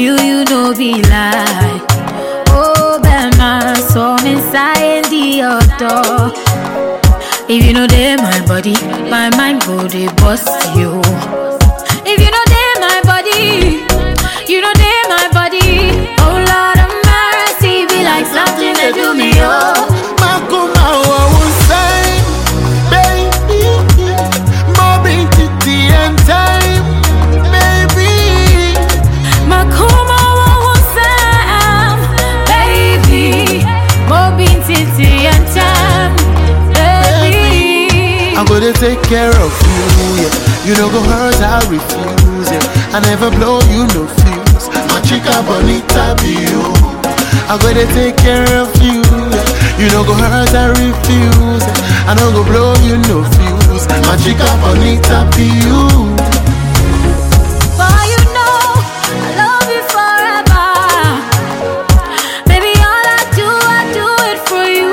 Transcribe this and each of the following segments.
you, you know be lie. Oh, Bema, so me inside the door. If you know they my body, my mind go they bust you. If you know they my body, you know they my body. Oh Lord of mercy, be like something that do me oh. Makuma wa unsay, baby. Mobbing to the end time, baby. Makuma wa Sam, baby. Mobin titi and time, baby. I'm gonna take care of you, yeah. You know go hurt, I refuse, yeah. I never blow you no fuse. My chica bonita be you. I'm gonna take care of you, yeah. You know go hurt, I refuse, yeah. I don't go blow you no fuse. My chica bonita be you. For you know I love you forever. Baby, all I do, I do it for you.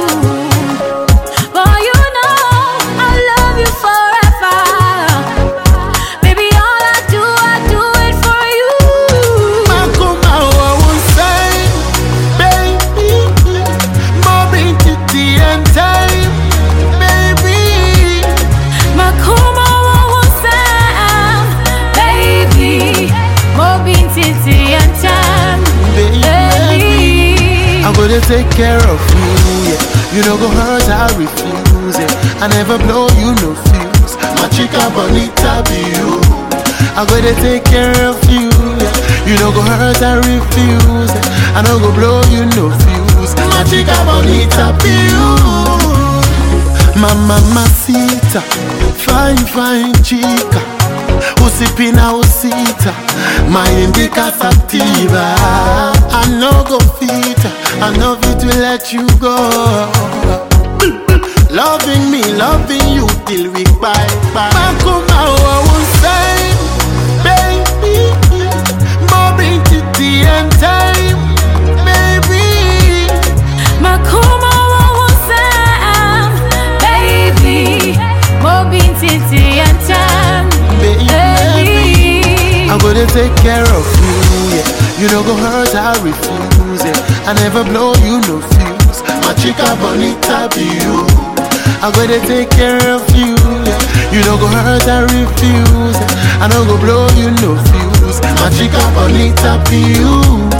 For you know I love you forever. Baby, all I do, I do it for you. Makuma wa unsay, baby. Mobbing to the end time, baby. Makuma wa Sam, baby. Mobin titi and time, Baby. baby. I'm gonna take care of you, yeah. You know go hurt, I refuse, yeah. I never blow you no fuse. My chica bonita be you. I'm gonna take care of you, yeah. You know go hurt, I refuse, yeah. I don't go blow you no fuse. My chica bonita be you. Mama masita, fine fine chica. Usipina usita, maindika sativa. I no go fit, I no fit to let you go. Loving me, loving you till we bye bye. Makuma wa unsay, baby. Mobbing to the end time, baby. Makuma wa Sam, baby. Mobin titi and time, baby. baby. I'm gonna take care of you, yeah. You don't go hurt, I refuse, yeah. I never blow you no fuse. My chica bonita be you. I'm gonna take care of you, yeah. You don't go hurt, I refuse, yeah. I don't go blow you no fuse. My chica bonita be you.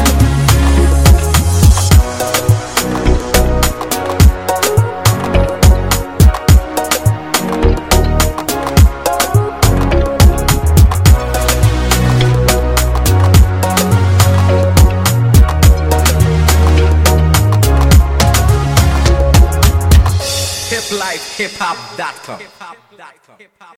hiplifehiphop.com.